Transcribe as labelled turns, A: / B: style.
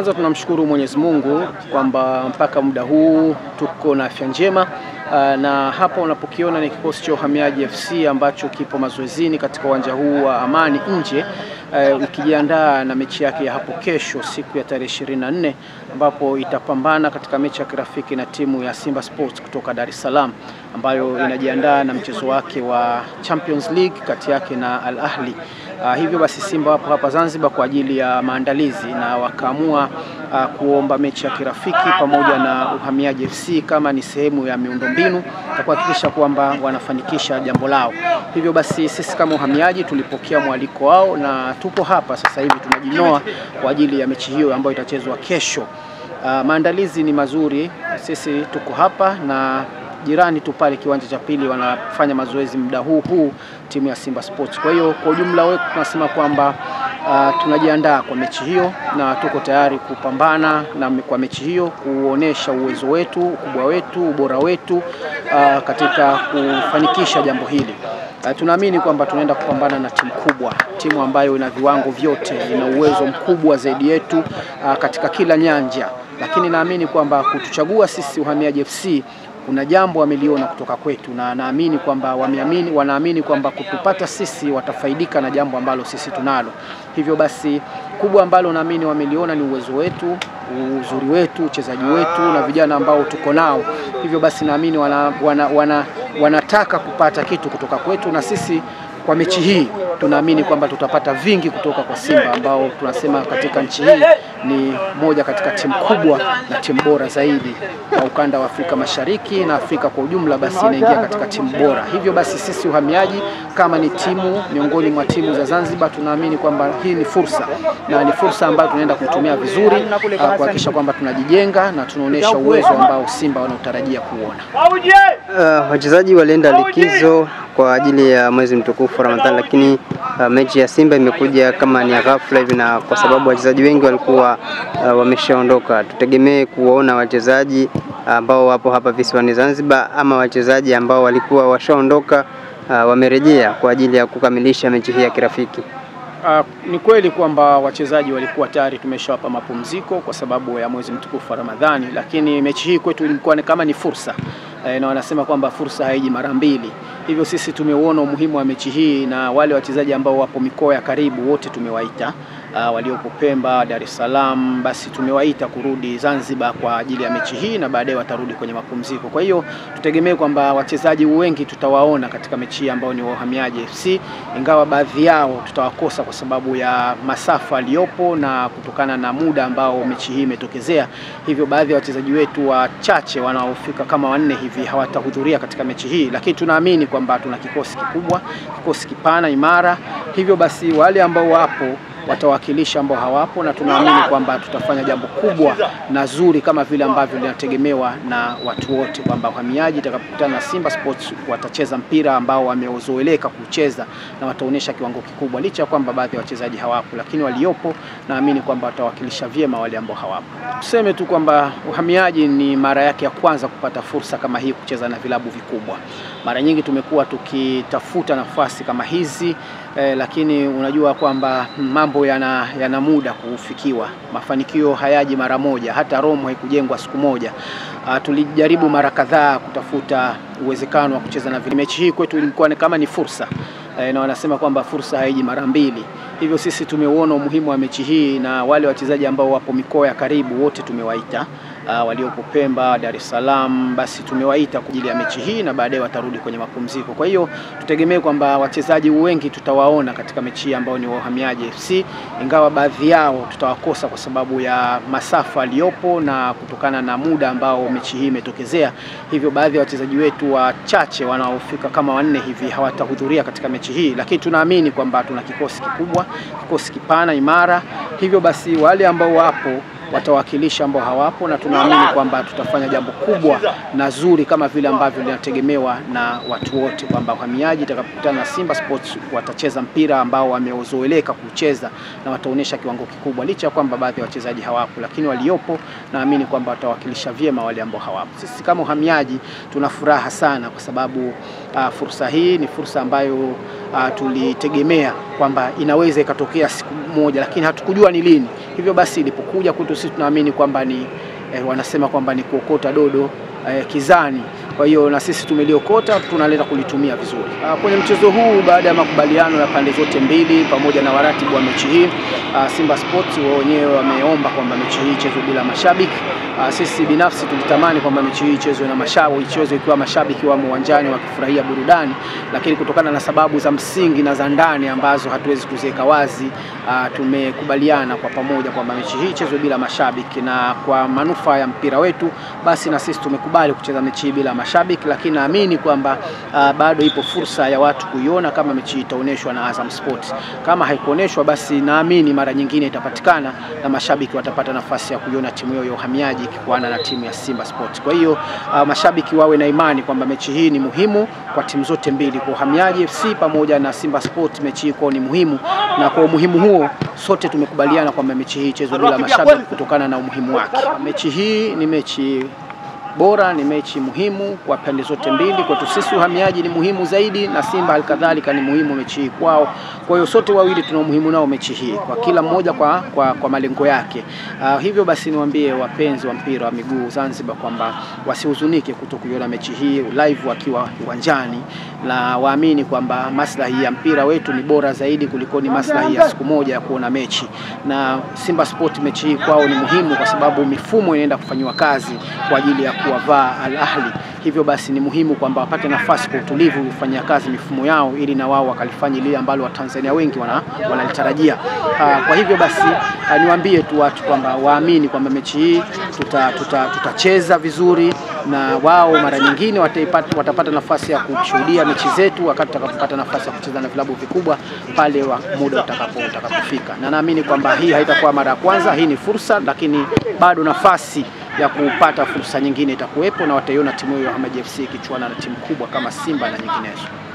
A: Kwanza tunamshukuru Mwenyezi Mungu kwamba mpaka muda huu tuko na afya njema. Uh, na hapa unapokiona ni kikosi cha Uhamiaji FC ambacho kipo mazoezini katika uwanja huu wa Amani nje uh, ikijiandaa na mechi yake ya hapo kesho siku ya tarehe 24 ambapo itapambana katika mechi ya kirafiki na timu ya Simba Sports kutoka Dar es Salaam ambayo inajiandaa na mchezo wake wa Champions League kati yake na Al Ahli. Uh, hivyo basi Simba wapo hapa Zanzibar kwa ajili ya maandalizi na wakaamua uh, kuomba mechi ya kirafiki pamoja na Uhamiaji FC kama ni sehemu ya miundombinu na kuhakikisha kwamba wanafanikisha jambo lao. Hivyo basi sisi kama Uhamiaji tulipokea mwaliko wao na tupo hapa sasa hivi tunajinoa kwa ajili ya mechi hiyo ambayo itachezwa kesho. Uh, maandalizi ni mazuri, sisi tuko hapa na jirani tu pale kiwanja cha pili wanafanya mazoezi muda huu huu timu ya Simba Sports. Kwa hiyo kwa ujumla wetu tunasema kwamba uh, tunajiandaa kwa mechi hiyo na tuko tayari kupambana na kwa mechi hiyo kuonesha uwezo wetu, ukubwa wetu, ubora wetu uh, katika kufanikisha jambo hili. Uh, tunaamini kwamba tunaenda kupambana na timu kubwa, timu ambayo ina viwango vyote, ina uwezo mkubwa zaidi yetu uh, katika kila nyanja, lakini naamini kwamba kutuchagua sisi Uhamiaji FC kuna jambo wameliona kutoka kwetu na naamini kwamba wameamini, wanaamini kwamba kutupata sisi watafaidika na jambo ambalo sisi tunalo. Hivyo basi kubwa ambalo naamini wameliona ni uwezo wetu, uzuri wetu, uchezaji wetu na vijana ambao tuko nao. Hivyo basi naamini wana, wana, wana, wanataka kupata kitu kutoka kwetu na sisi kwa mechi hii tunaamini kwamba tutapata vingi kutoka kwa Simba ambao tunasema katika nchi hii ni moja katika timu kubwa na timu bora zaidi kwa ukanda wa Afrika Mashariki na Afrika kwa ujumla, basi inaingia katika timu bora. Hivyo basi sisi Uhamiaji kama ni timu miongoni mwa timu za Zanzibar, tunaamini kwamba hii ni fursa na ni fursa ambayo tunaenda kuitumia vizuri kuhakikisha kwamba tunajijenga na tunaonyesha uwezo ambao Simba wanaotarajia kuona.
B: Uh, wachezaji walienda likizo kwa ajili ya mwezi mtukufu Ramadhani, lakini uh, mechi ya Simba imekuja kama ni ghafla hivi, na kwa sababu wachezaji wengi walikuwa uh, wameshaondoka, tutegemee kuona wachezaji ambao wapo hapa visiwani Zanzibar ama wachezaji ambao walikuwa washaondoka uh, wamerejea kwa ajili ya kukamilisha mechi hii ya kirafiki.
A: Uh, ni kweli kwamba wachezaji walikuwa tayari tumeshawapa mapumziko kwa sababu ya mwezi mtukufu wa Ramadhani, lakini mechi hii kwetu ilikuwa kama ni fursa e, na wanasema kwamba fursa haiji mara mbili. Hivyo sisi tumeuona umuhimu wa mechi hii na wale wachezaji ambao wapo mikoa ya karibu wote tumewaita. Uh, waliopo Pemba, Dar es Salaam, basi tumewaita kurudi Zanzibar kwa ajili ya mechi hii na baadaye watarudi kwenye mapumziko. Kwa hiyo tutegemee kwamba wachezaji wengi tutawaona katika mechi hii ambao ni wa Uhamiaji FC, ingawa baadhi yao tutawakosa kwa sababu ya masafa aliyopo na kutokana na muda ambao mechi hii imetokezea. Hivyo baadhi ya wachezaji wetu wachache wanaofika kama wanne hivi hawatahudhuria katika mechi hii, lakini tunaamini kwamba tuna kikosi kikubwa, kikosi kipana, imara. Hivyo basi wale ambao wapo watawakilisha ambao hawapo, na tunaamini kwamba tutafanya jambo kubwa na zuri kama vile ambavyo linategemewa na watu wote, kwamba Uhamiaji itakapokutana na Simba Sports watacheza mpira ambao wamezoeleka kucheza na wataonyesha kiwango kikubwa, licha ya kwamba baadhi ya wachezaji hawapo, lakini waliopo naamini kwamba watawakilisha vyema wale ambao hawapo. Tuseme tu kwamba Uhamiaji ni mara yake ya kwanza kupata fursa kama hii kucheza na vilabu vikubwa. Mara nyingi tumekuwa tukitafuta nafasi kama hizi eh, lakini unajua kwamba mambo yana, yana muda kufikiwa. Mafanikio hayaji mara moja, hata Rome haikujengwa siku moja. Uh, tulijaribu mara kadhaa kutafuta uwezekano wa kucheza na vile. Mechi hii kwetu ilikuwa kama ni fursa eh, na wanasema kwamba fursa haiji mara mbili. Hivyo sisi tumeuona umuhimu wa mechi hii na wale wachezaji ambao wapo mikoa ya karibu wote tumewaita. Uh, waliopo Pemba, Dar es Salaam, basi tumewaita kwa ajili ya mechi hii na baadaye watarudi kwenye mapumziko. Kwa hiyo tutegemee kwamba wachezaji wengi tutawaona katika mechi hii ambao ni wa Uhamiaji FC, ingawa baadhi yao tutawakosa kwa sababu ya masafa aliyopo na kutokana na muda ambao mechi hii imetokezea. Hivyo baadhi ya wachezaji wetu wachache wanaofika kama wanne hivi hawatahudhuria katika mechi hii, lakini tunaamini kwamba tuna kikosi kikubwa, kikosi kipana, imara. Hivyo basi wale ambao wapo watawakilisha ambao hawapo, na tunaamini kwamba tutafanya jambo kubwa na zuri kama vile ambavyo linategemewa na watu wote, kwamba Uhamiaji itakapokutana na Simba Sports watacheza mpira ambao wamezoeleka kucheza na wataonyesha kiwango kikubwa, licha ya kwamba baadhi ya wachezaji hawapo, lakini waliopo naamini kwamba watawakilisha vyema wale ambao hawapo. Sisi kama Uhamiaji tuna furaha sana kwa sababu uh, fursa hii ni fursa ambayo uh, tulitegemea kwamba inaweza ikatokea siku moja, lakini hatukujua ni lini. Hivyo basi ilipokuja kwetu sisi tunaamini kwamba ni eh, wanasema kwamba ni kuokota dodo eh, kizani. Kwa hiyo na sisi tumeliokota, tunaleta kulitumia vizuri. Ah, kwenye mchezo huu baada ya makubaliano ya pande zote mbili pamoja na waratibu wa mechi hii ah, Simba Sports wao wenyewe wameomba kwamba mechi hii ichezwe bila mashabiki. Ah, sisi binafsi tulitamani kwamba mechi hii ichezwe na mashabiki, ichezwe ikiwa mashabiki wamo uwanjani wakifurahia burudani, lakini kutokana na sababu za msingi na za ndani ambazo hatuwezi kuziweka wazi, ah, tumekubaliana kwa pamoja kwamba mechi hii ichezwe bila mashabiki, na kwa manufaa ya mpira wetu, basi na sisi tumekubali kucheza mechi hii bila mashabiki, lakini naamini kwamba ah, bado ipo fursa ya watu kuiona kama mechi hii itaonyeshwa na Azam Sports. Kama haikuonyeshwa, basi naamini mara nyingine itapatikana na mashabiki watapata nafasi ya kuiona timu hiyo ya uhamiaji ikikuana na timu ya Simba Sports. Kwa hiyo uh, mashabiki wawe na imani kwamba mechi hii ni muhimu kwa timu zote mbili, kwa Uhamiaji FC pamoja na Simba Sports. Mechi hii kwao ni muhimu, na kwa umuhimu huo sote tumekubaliana kwamba mechi hii ichezwe bila mashabiki kutokana na umuhimu wake. Mechi hii ni mechi bora ni mechi muhimu kwa pande zote mbili. Kwetu sisi uhamiaji ni muhimu zaidi, na Simba halikadhalika ni muhimu mechi hii kwao. Kwa hiyo sote wawili tuna umuhimu nao mechi hii, kwa kila mmoja kwa, kwa, kwa malengo yake. Uh, hivyo basi niwaambie wapenzi wa mpira wa miguu Zanzibar kwamba wasihuzunike kuto kuiona mechi hii live wakiwa uwanjani, na waamini kwamba maslahi ya mpira wetu ni bora zaidi kuliko ni maslahi ya siku moja ya kuona mechi. Na Simba Sport mechi hii kwao ni muhimu kwa sababu mifumo inaenda kufanyiwa kazi kwa ajili ya kuwavaa Al Ahli. Hivyo basi ni muhimu kwamba wapate nafasi kwa utulivu kufanyia kazi mifumo yao ili na wao wakalifanya lile ambalo Watanzania wengi wana, wanalitarajia. Uh, kwa hivyo basi uh, niwaambie tu watu kwamba waamini kwamba mechi hii tutacheza tuta, tuta vizuri na wao mara nyingine wataipata, watapata nafasi ya kushuhudia mechi zetu wakati tutakapopata nafasi ya kucheza na vilabu vikubwa pale wa muda utakapo utakapofika, na naamini kwamba hii haitakuwa mara ya kwanza. Hii ni fursa, lakini bado nafasi ya kupata fursa nyingine itakuwepo na wataiona timu hiyo ya Ahmed FC ikichuana na timu kubwa kama Simba na nyinginezo.